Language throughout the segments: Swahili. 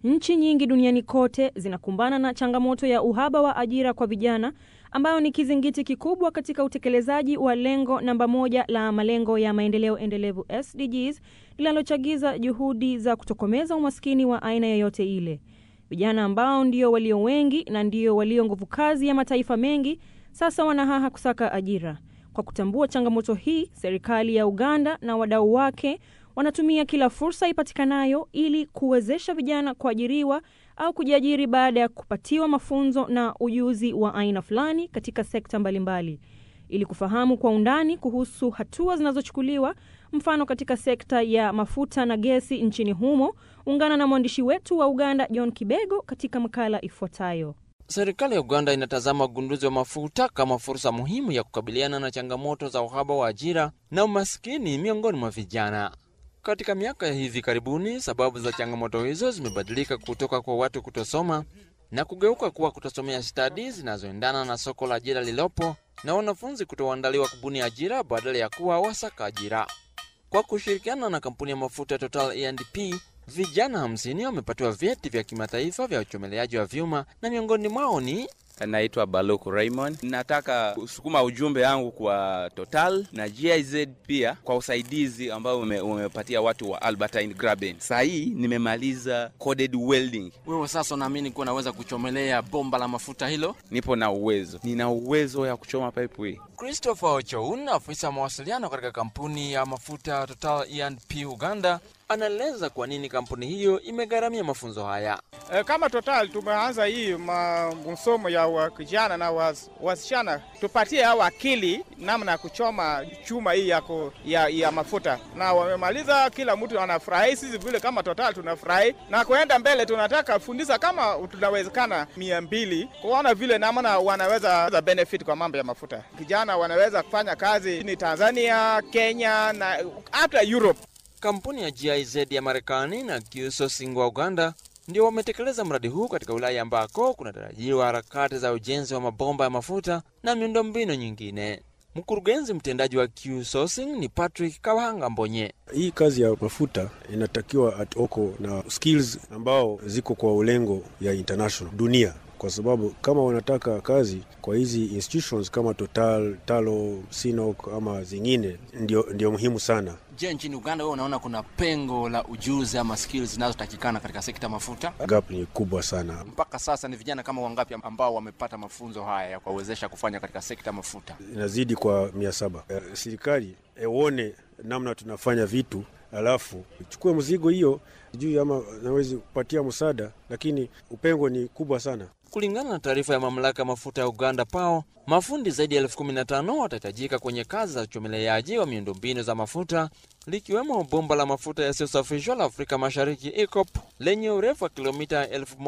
Nchi nyingi duniani kote zinakumbana na changamoto ya uhaba wa ajira kwa vijana ambayo ni kizingiti kikubwa katika utekelezaji wa lengo namba moja la malengo ya maendeleo endelevu SDGs linalochagiza juhudi za kutokomeza umaskini wa aina yoyote ile. Vijana ambao ndio walio wengi na ndio walio nguvu kazi ya mataifa mengi sasa wanahaha kusaka ajira. Kwa kutambua changamoto hii, serikali ya Uganda na wadau wake wanatumia kila fursa ipatikanayo ili kuwezesha vijana kuajiriwa au kujiajiri baada ya kupatiwa mafunzo na ujuzi wa aina fulani katika sekta mbalimbali. Ili kufahamu kwa undani kuhusu hatua zinazochukuliwa, mfano katika sekta ya mafuta na gesi nchini humo, ungana na mwandishi wetu wa Uganda John Kibego katika makala ifuatayo. Serikali ya Uganda inatazama ugunduzi wa mafuta kama fursa muhimu ya kukabiliana na changamoto za uhaba wa ajira na umaskini miongoni mwa vijana. Katika miaka ya hivi karibuni, sababu za changamoto hizo zimebadilika kutoka kwa watu kutosoma na kugeuka kuwa kutosomea stadi zinazoendana na soko la ajira lililopo na wanafunzi kutoandaliwa kubuni ajira badala ya kuwa wasaka ajira. Kwa kushirikiana na kampuni ya mafuta Total E&P, vijana hamsini wamepatiwa vyeti vya kimataifa vya uchomeleaji wa vyuma na miongoni mwao ni Naitwa Baluku Raymond. Nataka kusukuma ujumbe wangu kwa Total na GIZ pia kwa usaidizi ambao umepatia watu wa Albertine Graben. Saa hii nimemaliza coded welding. Wewe sasa unaamini kuwa unaweza kuchomelea bomba la mafuta hilo? Nipo na uwezo, nina uwezo ya kuchoma pipe hii. Christopher Ochoun, afisa wa mawasiliano katika kampuni ya mafuta Total E&P Uganda, anaeleza kwa nini kampuni hiyo imegharamia mafunzo haya. E, kama Total tumeanza hii masomo ya kijana na was, wasichana tupatie hao akili namna ya kuchoma chuma hii yako ya, ya mafuta, na wamemaliza, kila mtu anafurahi. Sisi vile kama Total tunafurahi, na kuenda mbele tunataka fundisha kama tunawezekana mia mbili kuona vile namna wanaweza benefit kwa mambo ya mafuta. Kijana wanaweza kufanya kazi ni Tanzania, Kenya na hata Europe. Kampuni ya GIZ ya Marekani na Q-Sourcing wa Uganda ndio wametekeleza mradi huu katika wilaya ambako kunatarajiwa harakati za ujenzi wa mabomba ya mafuta na miundombinu nyingine. Mkurugenzi mtendaji wa Q-Sourcing ni Patrick Kawanga Mbonye. Hii kazi ya mafuta inatakiwa atoko na skills ambao ziko kwa ulengo ya international dunia kwa sababu kama wanataka kazi kwa hizi institutions kama Total, Talo, Sinok ama zingine, ndio, ndio muhimu sana. Je, nchini Uganda wewe unaona kuna pengo la ujuzi ama skills zinazotakikana katika sekta mafuta? Gap ni kubwa sana. Mpaka sasa ni vijana kama wangapi ambao wamepata mafunzo haya ya kuwawezesha kufanya katika sekta mafuta? Inazidi kwa mia saba. Eh, serikali eone namna tunafanya vitu alafu chukue mzigo hiyo sijui ama nawezi kupatia msaada, lakini upengo ni kubwa sana. Kulingana na taarifa ya mamlaka ya mafuta ya Uganda PAO, mafundi zaidi ya elfu kumi na tano watahitajika kwenye kazi za uchomeleaji wa miundombinu za mafuta likiwemo bomba la mafuta yasiyosafishwa la Afrika Mashariki EACOP lenye urefu wa kilomita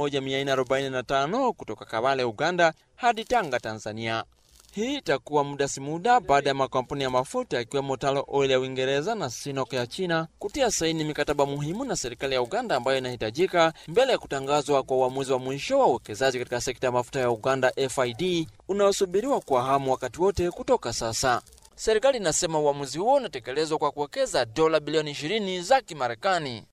1445 kutoka Kabale, Uganda hadi Tanga, Tanzania. Hii itakuwa muda si muda baada ya makampuni ya mafuta yakiwemo Talo Oil ya Uingereza na Sinok ya China kutia saini mikataba muhimu na serikali ya Uganda ambayo inahitajika mbele ya kutangazwa kwa uamuzi wa mwisho wa uwekezaji katika sekta ya mafuta ya Uganda FID unaosubiriwa kwa hamu wakati wote kutoka sasa. Serikali inasema uamuzi huo unatekelezwa kwa kuwekeza dola bilioni 20 za Kimarekani.